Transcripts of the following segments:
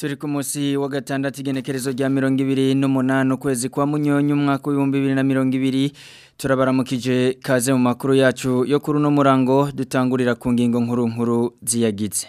turi ku munsi wa gatandatu igenekerezo rya mirongo ibiri n'umunani ukwezi kwa munyonyo umwaka w'ibihumbi bibiri na mirongo ibiri turabaramukije kaze mu makuru yacu yo kuri uno murango dutangurira ku ngingo nkuru nkuru ziyagize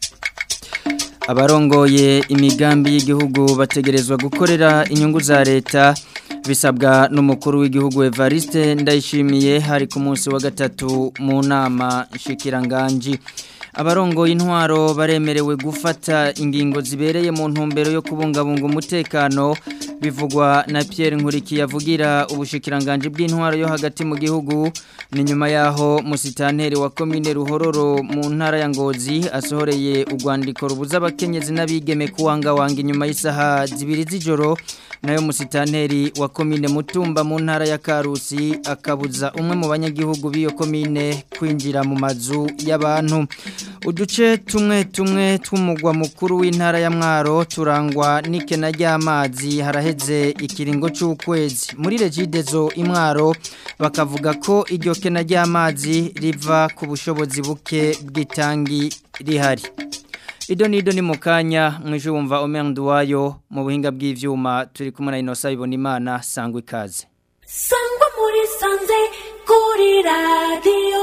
abarongoye imigambi y'igihugu bategerezwa gukorera inyungu za leta bisabwa n'umukuru w'igihugu Evariste ndayishimiye hari ku munsi wa gatatu mu nama nshikiranganji abarongoye intwaro baremerewe gufata ingingo zibereye mu ntumbero yo kubungabunga umutekano bivugwa na Pierre Nkurikiye avugira ubushikiranganje bw'intwaro yo hagati mu gihugu ni nyuma yaho musitanteri wa commune Ruhororo mu ntara ya Ngozi asohoreye urwandiko rubuza abakenyezi n'abigeme kuwanga wanga inyuma y'isaha zibiri z'ijoro nayo musitanteri wa commune Mutumba mu ntara ya Karusi akabuza umwe mu banyagihugu b'iyo commune kwinjira mu mazu y'abantu uduce tumwe tumwe tw'umugwa mukuru w'intara ya Mwaro turangwa n'ikena ry'amazi haraheze ikiringo cy'ukwezi muri regidezo imwaro bakavuga ko iryo kena ry'amazi riva ku bushobozi buke bw'itangi rihari Ido nido ni mukanya mwisho wumva omendu wayo mu buhinga bw'ivyuma turi kumwe na Inosa ibona imana sangwa ikaze Sangwa muri sanze kuri radio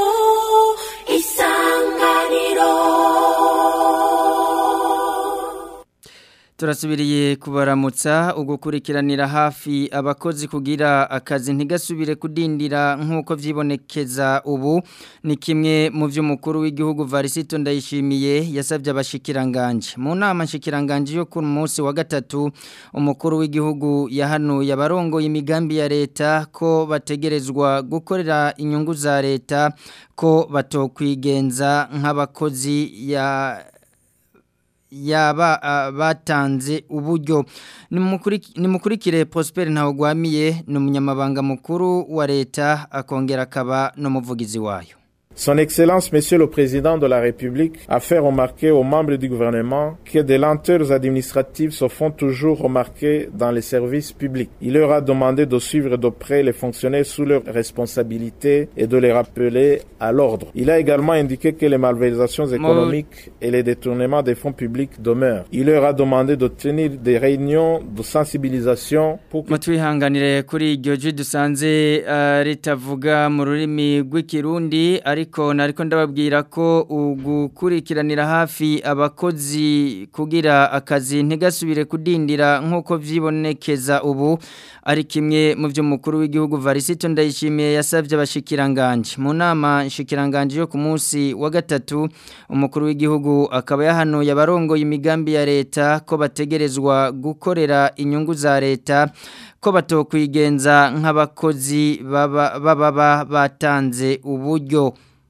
isanganiro Turasubiriye kubaramutsa ugukurikiranira hafi abakozi kugira akazi ntigasubire kudindira nk'uko vyibonekeza ubu ni kimwe mu vy'umukuru w'igihugu Varisito ndayishimiye yasabye abashikiranganje mu nama nshikiranganje yo ku munsi wa gatatu umukuru w'igihugu yahanuye abarongoye imigambi ya leta ko bategerezwa gukorera inyungu za leta ko batokwigenza nk'abakozi ya yaba batanze uburyo nimukurikire Prosper ntawugwamiye ni umunyamabanga mukuru wa leta akongera akaba n'umuvugizi wayo Son Excellence, Monsieur le Président de la République, a fait remarquer aux membres du gouvernement que des lenteurs administratives se font toujours remarquer dans les services publics. Il leur a demandé de suivre de près les fonctionnaires sous leurs responsabilités et de les rappeler à l'ordre. Il a également indiqué que les malversations économiques et les détournements des fonds publics demeurent. Il leur a demandé de tenir des réunions de sensibilisation pour que... Mutwihanganire kuri iryo jwi dusanze uh, ritavuga mu rurimi rw'ikirundi ari ariko nariko ndababwira ko ugukurikiranira hafi abakozi kugira akazi ntigasubire kudindira nk'uko vyibonekeza ubu ari kimwe mu vy'umukuru w'igihugu Varisito ndayishimiye yasavye abashikiranganje mu nama nshikiranganje yo ku munsi wa gatatu umukuru w'igihugu akaba yahanuye abarongoye imigambi ya leta ko bategerezwa gukorera inyungu za leta ko batokwigenza nk'abakozi baba baba batanze uburyo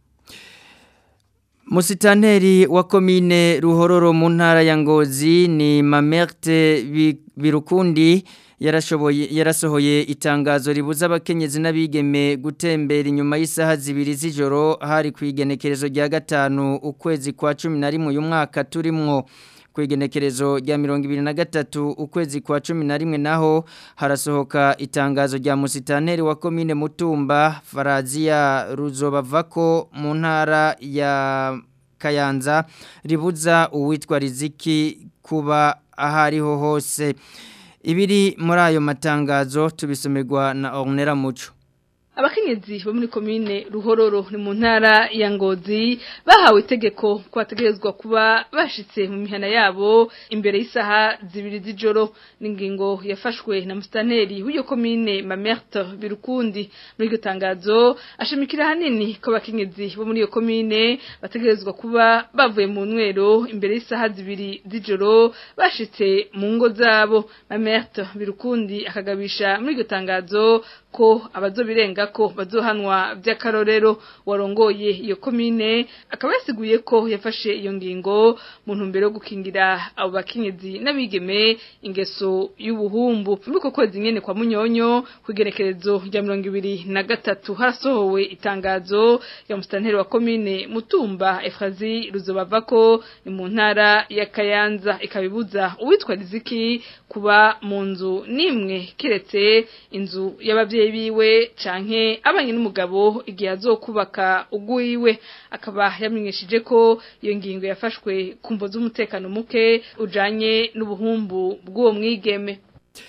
Musitanteri wa komine Ruhororo mu ntara ya Ngozi ni Mamerte Birukundi yarashoboye yarasohoye itangazo ribuza abakenyezi n'abigeme gutembera inyuma y'isaha zibiri z'ijoro hari kwigenekerezo rya gatanu ukwezi kwa 11 uyu mwaka turimwo kwigenekerezo rya mirongo ibiri na gatatu ukwezi kwa cumi na rimwe naho harasohoka itangazo rya musitanteri wa komine mutumba faraziya ruzobavako mu ntara ya kayanza ribuza uwitwa riziki kuba aho ariho hose ibiri muri ayo matangazo tubisomerwa na ornera muco abakenyezi bo muri komine ruhororo ni mu ntara ya ngozi bahawe itegeko ko bategerezwa kuba bashitse mu mihana yabo imbere y'isaha zibiri z'ijoro n'ingingo yafashwe na musitanteri w'iyo komine mamerte birukundi muri iryo tangazo ashimikira hanini ko abakenyezi bo muri iyo komine bategerezwa kuba bavuye mu nwero imbere y'isaha zibiri z'ijoro bashitse mu ngo zabo mamerte birukundi akagabisha muri iryo tangazo ko abazobirenga ko bazohanwa by'akarorero warongoye iyo komine akaba yasiguye ko yafashe iyo ngingo mu ntumbero yo gukingira abo bakenyezi n'abigeme ingeso y'ubuhumbu muri uko kwezi nyene kwa munyonyo kugerekerezo rya mirongo ibiri na gatatu harasohowe itangazo ya musitanteri wa komine mutumba efrazi ruzobavako ni mu ntara ya kayanza ikabibuza uwitwa riziki kuba mu nzu nimwe kiretse inzu y'abavyeyi abavyeyi biwe canke abanye n'umugabo igihe azokubaka ugwiwe akaba yamenyesheje ko iyo ngingo yafashwe ku mvo z'umutekano muke ujanye n'ubuhumbu bw'uwo mwigeme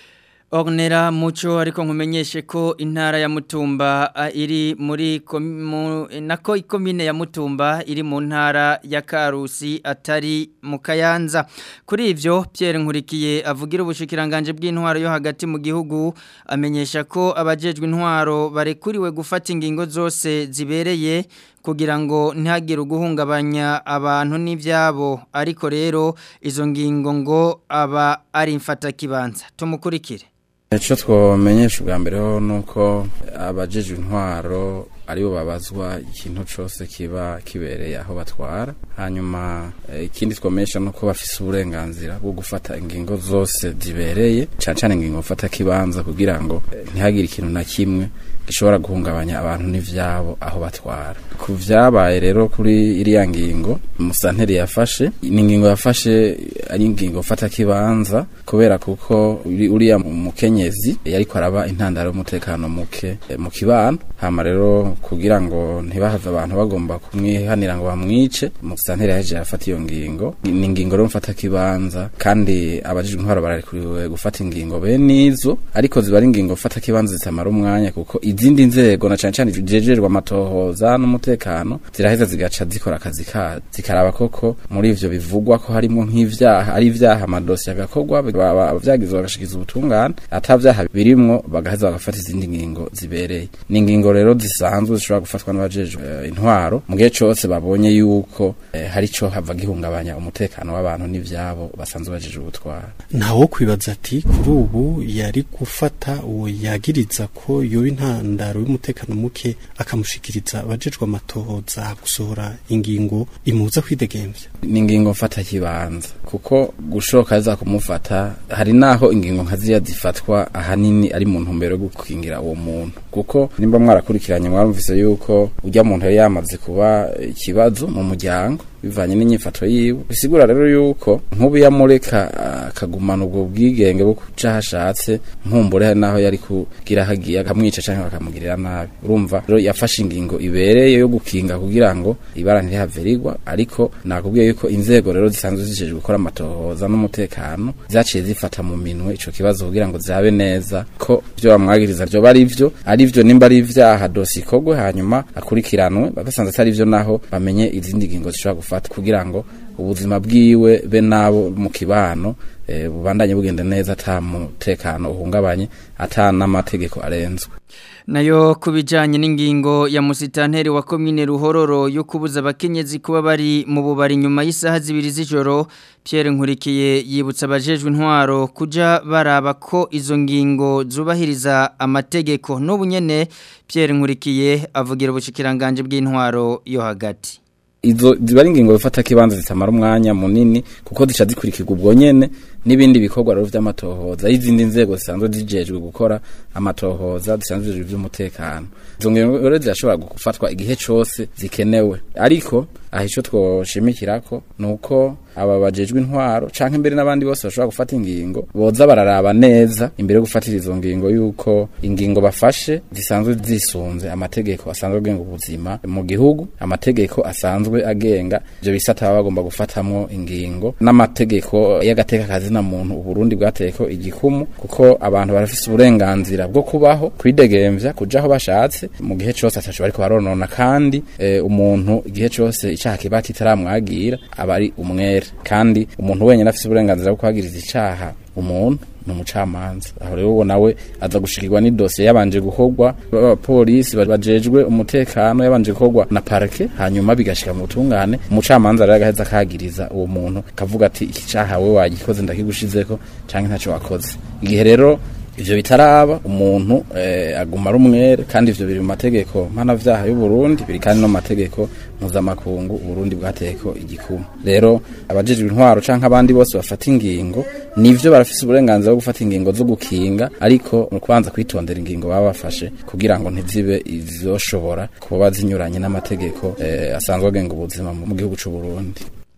Ornera muco ariko nkumenyeshe ko intara ya Mutumba a, iri muri komu, nako ikomine ya Mutumba iri mu ntara ya Karusi atari mu Kayanza kuri ivyo Pierre Nkurikiye avugira ubushikiranganje bw'intwaro yo hagati mu gihugu amenyesha ko abajejwe intwaro barekuriwe gufata ingingo zose zibereye kugira ngo ntihagire uguhungabanya abantu n'ivyabo ariko rero izo ngingo ngo aba ari mfata kibanza tumukurikire icyo twamenyesha ubwa mbere ho ni uko abajejwe intwaro aribo babazwa ikintu cyose kiba kibereye aho batwara hanyuma ikindi twamenyesha ni uko bafise uburenganzira bwo gufata ingingo zose zibereye cyane cyane ingingo mfata kibanza kugira ngo ntihagire ikintu na kimwe gishobora guhungabanya abantu n'ivyabo aho batwara ku vyabaye rero kuri iriya ngingo musanteri yafashe ni ingingo yafashe ari ingingo mfata kibanza kubera kuko uriya mukenyezi yariko araba intandaro y'umutekano muke mu kibano hama rero kugira ngo ntibahave abantu bagomba kumwihanira ngo bamwice musanteri yaje yafata iyo ngingo ni ingingo rero mfata kibanza kandi abajijwe intwaro bararekuriwe gufata ingingo bene izo ariko ziba ari ingingo mfata kibanza zitamara umwanya kuko izindi nzego na cane cane zijejerwa amatohoza n'umutekano ziraheza zigaca zikora akazi kazo zikaraba koko muri ivyo bivugwa ko harimo nk'ivyaha ari ivyaha amadosiye agakorwa vyagizwe bagashikiza ubutungane ata vyaha birimwo bagaheza bagafata izindi ngingo zibereye ni ingingo rero zisanzwe zishobora gufatwa n'abajejwe uh, intwaro mu gihe cose babonye yuko uh, hari ico hava gihungabanya umutekano w'abantu n'ivyabo basanzwe bajejwe ubutwara ntawo kwibaza ati kuri ubu yari gufata uwo yagiriza ko yoba intandaro y'umutekano muke akamushikiriza abajejwe amatohoza gusohora ingingo imuza kwidegemvya ni ingingo mfata kibanza kuko gushoka za kumufata hari naho ingingo nkaziya zifatwa ahanini ari mu ntumbero yo gukingira uwo muntu kuko nimba mwarakurikiranye mwarumvise yuko ujya muntu yari yamaze kuba ikibazo mu muryango bivanye n'inyifato yiwe bisigura rero yuko nk'ubu yamureka akagumana ubwo bwigenge bwo kuca hashatse nkumbure naho yari kugira hagiye akamwica cyangwa bakamugirira nabi urumva rero yafashe ingingo ibereye yo gukinga kugira ngo ibara ntirihave rigwa ariko nakubwiye yuko inzego rero zisanzwe zijejwe gukora amatohoza n'umutekano zaciye zifata mu minwe ico kibazo kugira ngo zabe neza ko byo bamwagiriza ryo bari ivyo ari vyo nimba ari ivyaha dosi ikogwe hanyuma akurikiranwe bagasanze atari vyo naho bamenye izindi ngingo zishobora gufata kugira ngo ubuzima bwiwe be nabo mu kibano e, bubandanye bugenda neza ata mutekano uhungabanye ata n'amategeko arenzwe nayo kubijanye n'ingingo ya musitanteri wa komine ruhororo yo kubuza abakenyezi kuba bari mu bubari nyuma y'isaha zibiri z'ijoro Pierre Nkurikiye yibutsa abajejwe intwaro kuja baraba ko izo ngingo zubahiriza amategeko n'ubu nyene Pierre Nkurikiye avugira ubushikiranganje bw'intwaro yo hagati izo ziba ari ingingo bifata kibanza zitamara umwanya munini kuko zica zikurikirwa ubwo nyene n'ibindi bikorwa rero vy'amatohoza y'izindi nzego zisanzwe zijejwe gukora amatohoza zisanzwe zijejwe vy'umutekano izo ngingo rero zirashobora gufatwa igihe cose zikenewe ariko aho ico twoshimikirako nuko aba bajejwe intwaro canke imbere n'abandi bose bashobora gufata ingingo boza bararaba neza imbere yo gufatira izo ngingo yuko ingingo bafashe zisanzwe zisunze amategeko asanzwe agenga ubuzima mu gihugu amategeko asanzwe agenga ivyo bisata baba bagomba gufatamwo ingingo n'amategeko y'agateka kazi na muntu uburundi bwateko igikumu kuko abantu barafise uburenganzira bwo kubaho kwidegemvya kuja aho bashatse mu gihe cose ataco bariko baronona kandi e, umuntu igihe cose icaha kiba kitaramwagira aba ari umwere kandi umuntu wenyine afise uburenganzira bwo kwagiriza icaha umuntu ni umucamanza aho rero uwo nawe aza gushikirwa n'idosiye yabanje gukorwa abapolisi bajejwe umutekano yabanje gukorwa na parke hanyuma bigashika mu butungane umucamanza rero agaheza akagiriza uwo muntu kavuga ati iki caha we wagikoze ndakigushizeko canke ntaco wakoze igihe rero ivyo bitaraba umuntu eh, aguma ari umwere kandi ivyo biri mu mategeko mpanavyaha y'u Burundi biri kandi no mu mategeko mpuzamakungu Burundi bwateko igikumu rero abajejwe intwaro canke abandi bose bafata ingingo nivyo barafise uburenganzira bwo gufata ingingo zo gukinga ariko mu kubanza kwitondera ingingo baba bafashe kugira ngo ntizibe izoshobora kuba zinyuranye n'amategeko eh, asanzwe agenga ubuzima mu gihugu c'u Burundi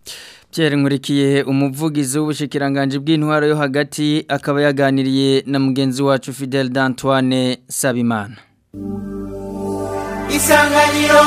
Pierre Nkurikiye umuvugizi w'ubushikiranganje bw'intwaro yo hagati akaba yaganiriye na mugenzi wacu Fidel d'Antoine Sabimana Isanganiro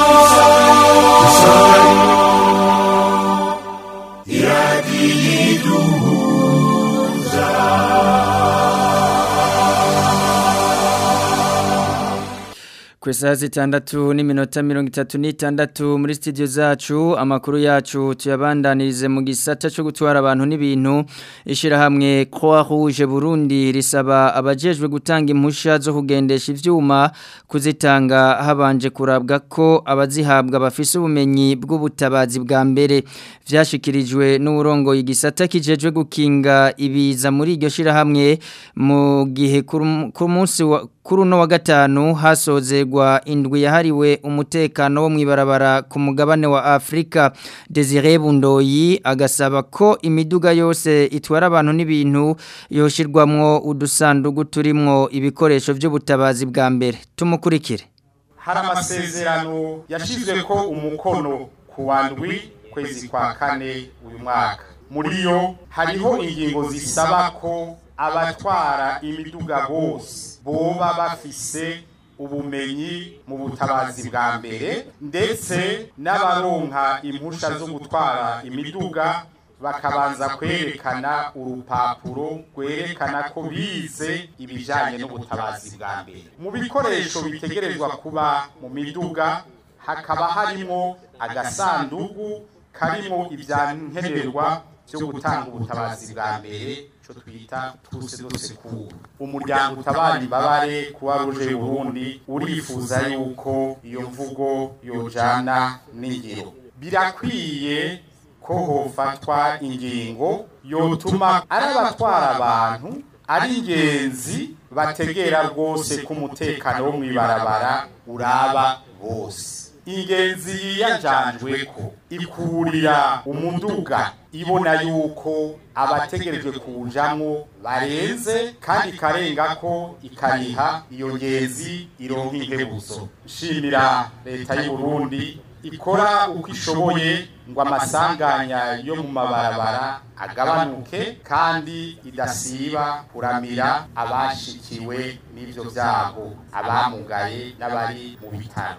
Kwesa zitandatu n'iminota mirongo itatu n'itandatu muri studio zacu amakuru yacu tuyabandanirize mu gisata cyo gutwara abantu n'ibintu ishirahamwe Croix Rouge Burundi risaba abajejwe gutanga impusha zo kugendesha ivyuma kuzitanga habanje kurabwa ko abazihabwa bafise ubumenyi bw'ubutabazi bwa mbere vyashikirijwe n'uburongo igisata kijejwe gukinga ibiza muri iryo shirahamwe mu gihe ku munsi wa kuri uno wa gatanu hasozegwa indwi yahariwe umutekano wo mwibarabara ku mugabane wa Afrika Desire Bundoyi agasaba ko imiduga yose itwara abantu n'ibintu yoshirwamwo udusandugu turimwo ibikoresho by'ubutabazi bwa mbere tumukurikire hari amasezerano yashizwe ko umukono ku wa ndwi kwezi kwa kane uyu mwaka muri yo hariho ingingo zisaba ko abatwara imiduga bose boba bafise ubumenyi mu butabazi bwa mbere ndetse n'abaronka impusha zo gutwara imiduga bakabanza kwerekana urupapuro rwerekana ko bize ibijyanye n'ubutabazi bwa mbere mu bikoresho bitegerezwa kuba mu miduga hakaba harimo agasanduku karimo ibyankenerwa byo gutanga ubutabazi bwa mbere cyo twita tuse dose ku umuryango utabara imbabare kuba ruje Burundi urifuza yuko iyo mvugo yojana n'ingiro birakwiye ko hofatwa ingingo yotuma ari abatwara abantu ari ingenzi bategera rwose ko umutekano wo mu ibarabara uraba bose ingenzi yiyanjanjwe ko ikurira umuduga ibona yuko abategerejwe kujamwo barenze kandi ikarenga ko ikariha iyo ngenzi ironka inkebuzo nshimira leta y'u Burundi ikora uko ishoboye ngo amasanganya yo mu mabarabara agabanuke kandi idasiba kuramira abashikiwe n'ivyo vyago abamugaye n'abari mu bitaro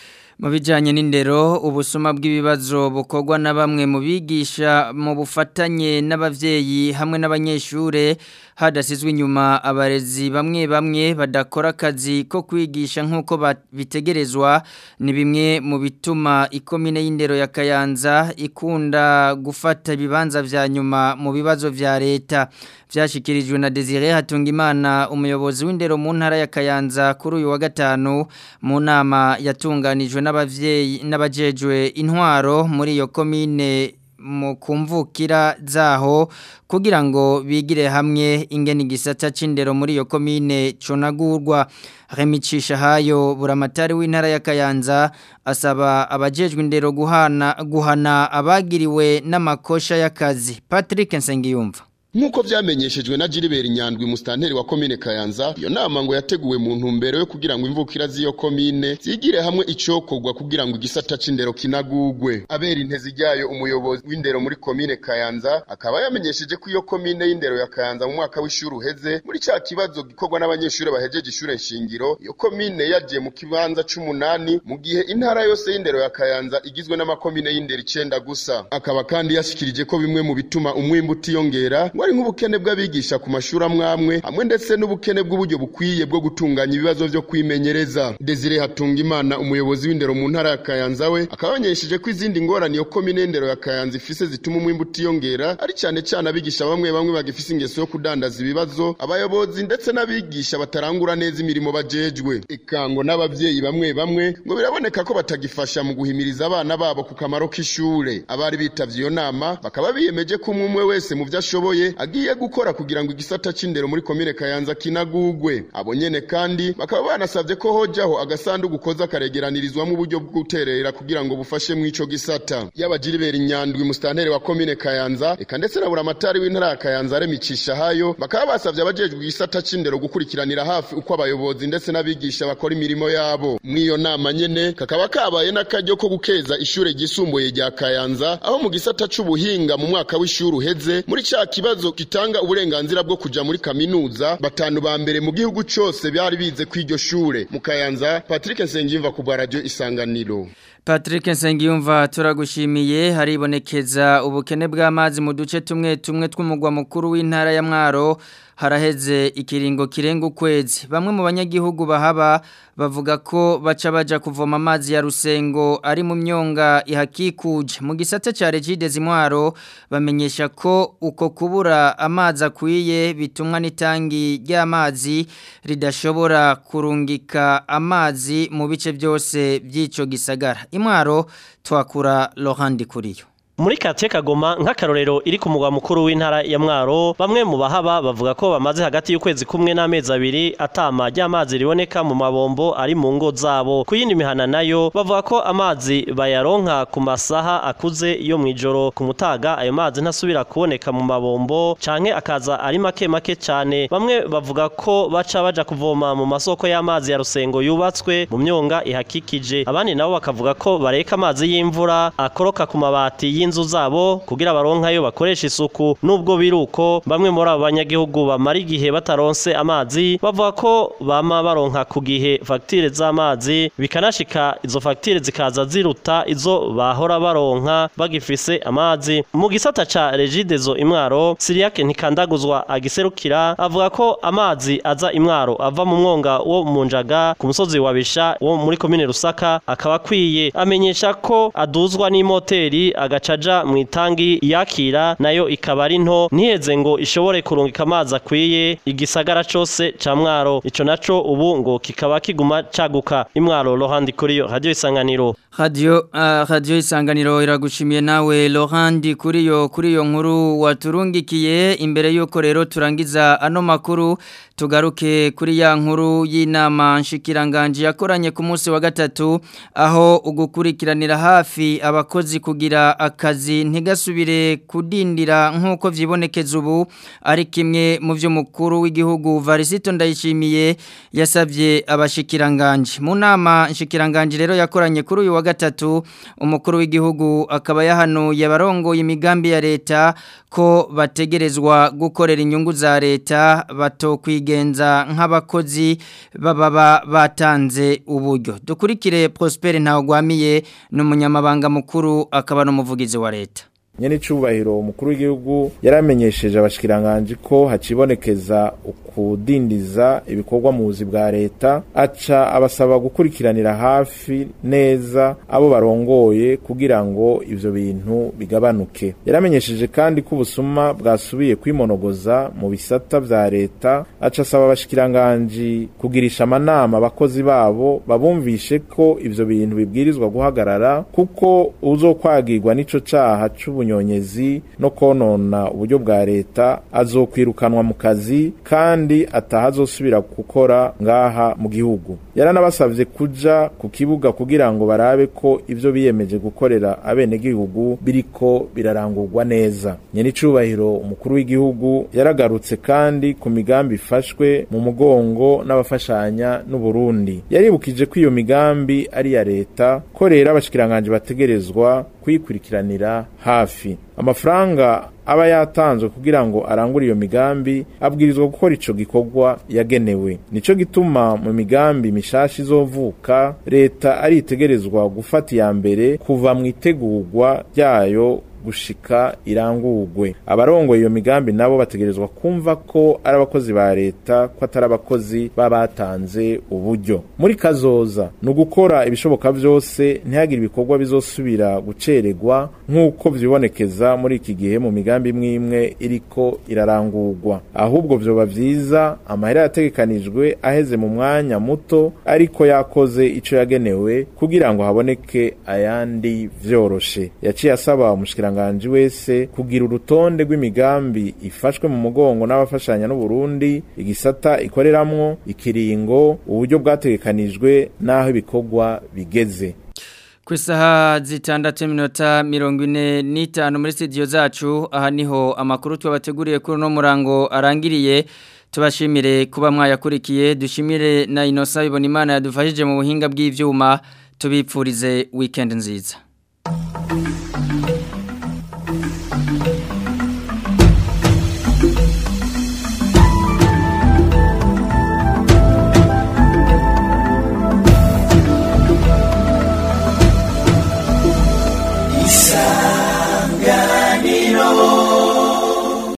mu bijyanye n'indero ubusuma bw'ibibazo bukorwa na bamwe mu bigisha mu bufatanye n'ababyeyi hamwe n'abanyeshuri hadasizwe inyuma abarezi bamwe bamwe badakora akazi ko kwigisha nk'uko bitegerezwa ni bimwe mu bituma ikomine y'indero ya kayanza ikunda gufata ibibanza vya nyuma mu bibazo vya leta vyashikirijwe na Desire Hatungimana umuyobozi w'indero mu ntara ya Kayanza kuri uyu wa gatanu mu nama yatunganijwe n'abavyeyi n'abajejwe intwaro muri iyo komine mu kumvukira zaho kugira ngo bigire hamwe ingene igisata c'indero muri iyo komine conagurwa remicisha hayo buramatari w'intara ya Kayanza asaba abajejwe indero guhana guhana abagiriwe n'amakosha y'akazi Patrick Nsengiyumva Nkuko vyamenyeshejwe na Gilbert Nyandwi mustanteri wa komine Kayanza iyo nama ngo yateguwe mu ntumbero yo kugira ngo imvukira z'iyo komine zigire hamwe icokorwa kugira ngo igisata c'indero kinagugwe abera intezi ryayo umuyobozi w'indero muri komine Kayanza akaba yamenyesheje ko iyo komine y'indero ya Kayanza mu mwaka w'ishuri uheze muri ca kibazo gikorwa n'abanyeshuri bahejeje ishure nshingiro iyo komine yagiye mu kibanza c'umunani mu gihe intara yose y'indero ya Kayanza igizwe n'amakomine y'indero icenda gusa akaba kandi yashikirije ko bimwe mu bituma umwimbu utiyongera ngo ari nk'ubukene bw'abigisha ku mashuri amwamwe hamwe ndetse n'ubukene bw'uburyo bukwiye bwo gutunganya ibibazo vyo kwimenyereza Desire Hatungimana umuyobozi w'indero mu ntara ya Kayanza we akaba yamenyesheje ko izindi ngorane iyo komine y'indero ya Kayanza ifise zituma umwimbu utiyongera ari cyane cyane abigisha bamwe bamwe bagifise ingeso yo kudandaza ibibazo abayobozi ndetse n'abigisha batarangura neza imirimo bajejwe ikango n'abavyeyi bamwe bamwe ngo biraboneka ko batagifasha mu guhimiriza abana babo ku kamaro k'ishure abari bitavye iyo nama bakaba biyemeje ko umwe wese mu vyo ashoboye barongoye agiye gukora kugira ngo igisata c'indero muri komine Kayanza kinagugwe abo nyene kandi bakaba banasavye ko hojaho agasanduku koza karegeranirizwamo uburyo bwo guterera kugira ngo bufashe mu ico gisata y'abajiribera inyandwi mustantere wa komine Kayanza eka ndetse na buramatari w'intara ya Kayanza remicisha hayo bakaba basavye abajejwe igisata c'indero gukurikiranira hafi uko abayobozi ndetse n'abigisha bakora imirimo yabo mw'iyo nama nyene kakaba kabaye n'akaryo ko gukeza ishure ryisumbuye rya Kayanza aho mu gisata c'ubuhinga mu mwaka w'ishuri uheze muri ca kibazo gitanga uburenganzira bwo kuja muri kaminuza batanu ba mbere mu gihugu cose byari bize kw'iryo shure mu Kayanza Patrick Nsengimva ku bwa radio Isanganiro Patrick Nsengiyumva turagushimiye haribonekeza ubukene bw'amazi mu duce tumwe tumwe tw'umugwa mukuru w'intara ya Mwaro haraheze ikiringo kirenga ukwezi bamwe mu banyagihugu bahaba bavuga ko baca baja kuvoma amazi ya rusengo ari mu myonga ihakikuje mu gisata ca Regide Zimwaro bamenyesha ko uko kubura amazi akwiye bitumwa n'itangi ry'amazi ridashobora kurungika amazi mu bice byose by'ico gisagara imwaro twakura Laurent Kuriyo muri katiye kagoma nk'akarorero iri ku mugwa mukuru w'intara ya mwaro bamwe mu bahaba bavuga ko bamaze hagati y'ukwezi kumwe n'amezi abiri atama ry'amazi riboneka mu mabombo ari mu ngo zabo ku yindi mihana nayo bavuga ko amazi bayaronka ku masaha akuze yo mu ijoro ku mutaga ayo mazi ntasubira kuboneka mu mabombo canke akaza ari make make cyane bamwe bavuga ko baca baja kuvoma mu masoko y'amazi ya rusengo yubatswe mu myonga ihakikije abandi nabo bakavuga ko bareka amazi y'imvura akoroka ku mabati y'inzu zabo kugira baronkayo bakoresha isuku nubwo biruko bamwe muri abo banyagihugu bamara igihe bataronse amazi bavuga ko bama baronka ku gihe fagitire z'amazi bikanashika izo fagitire zikaza ziruta izo bahora baronka bagifise amazi mu gisata ca regidezo imwaro siriyake ntikandaguzwa agiserukira avuga ko amazi aza imwaro ava mu mwonga wo mu njaga ku musozi wa bisha wo muri komine rusaka akaba akwiye amenyesha ko aduzwa n'imoteri agaca aja mu itangi yakira nayo ikaba ari nto ntiheze ngo ishobore kurungika amazi akwiye igisagara cose ca mwaro ico naco ubu ngo kikaba kiguma caguka imwaro rohandi kuriyo radio isanganiro Radio uh, radio isanganiro iragushimiye nawe Laurent kuriyo kuriyo nkuru waturungikiye imbere yuko rero turangiza ano makuru tugaruke kuri ya nkuru y'inama nshikiranganje yakoranye ku munsi wa gatatu aho ugukurikiranira hafi abakozi kugira akazi ntigasubire kudindira nk'uko vyibonekeza ubu ari kimwe mu vyo mukuru w'igihugu Varisito ndayishimiye yasavye abashikiranganje mu nama nshikiranganje rero yakoranye kuri uyu wa gatatu umukuru w'igihugu akaba yahanuye abarongoye imigambi ya leta ko bategerezwa gukorera inyungu za leta batokwigenza nk'abakozi baba batanze uburyo dukurikire Prosper Ntawagwamiye n'umunyamabanga mukuru akaba n'umuvugizi wa leta nyene icubahiro umukuru w'igihugu yaramenyesheje abashikiranganje ko hacibonekeza ukudindiza ibikorwa mu buzi bwa leta aca abasaba gukurikiranira hafi neza abo barongoye kugira ngo ivyo bintu bigabanuke yaramenyesheje kandi ko ubusuma bwasubiye kwimonogoza mu bisata vya leta aca asaba abashikiranganje kugirisha amanama abakozi babo babumvishe ko ivyo bintu bibwirizwa guhagarara kuko uzokwagirwa n'ico caha c'ubu ubunyonyezi no konona uburyo bwa leta azokwirukanwa mu kazi kandi atahazosubira gukora ngaha mu gihugu yaranabasavye kuja ku kibuga kugira ngo barabe ko ivyo biyemeje gukorera abenegihugu biriko birarangurwa neza nyene icubahiro umukuru w'igihugu yaragarutse kandi ku migambi ifashwe mu mugongo n'abafashanya n'uburundi yaribukije ko iyo migambi ari iya leta ko rero abashikiranganje bategerezwa kuyikurikiranira hafi amafaranga aba yatanzwe kugira ngo arangure iyo migambi abwirizwa gukora ico gikorwa yagenewe nico gituma mu migambi mishashi izovuka leta aritegerezwa gufata iya mbere kuva mu itegurwa ryayo gushika irangurwe abarongoye iyo migambi nabo bategerezwa kumva ko ari abakozi ba leta ko atari abakozi babatanze uburyo muri kazoza ni ugukora ibishoboka byose ntihagire ibikorwa bizosubira gucererwa nk'uko vyibonekeza muri iki gihe mu migambi imwe imwe iriko irarangurwa ahubwo vyoba vyiza amahera yategekanijwe aheze mu mwanya muto ariko yakoze ico yagenewe kugira ngo haboneke ayandi vyoroshe yaciye asaba umushikiranga umushikiranganje wese kugira urutonde rw'imigambi ifashwe mu mugongo n'abafashanya n'u Burundi igisata ikoreramwo ikiringo uburyo bwategekanijwe n'aho ibikorwa bigeze ku isaha zitandatu minota mirongo ine n'itanu muri studio zacu aha niho amakuru twabateguriye kuri uno murango arangiriye tubashimire kuba mwayakurikiye dushimire na inosa bibona imana yadufashije mu buhinga bw'ibyuma tubipfurize weekend nziza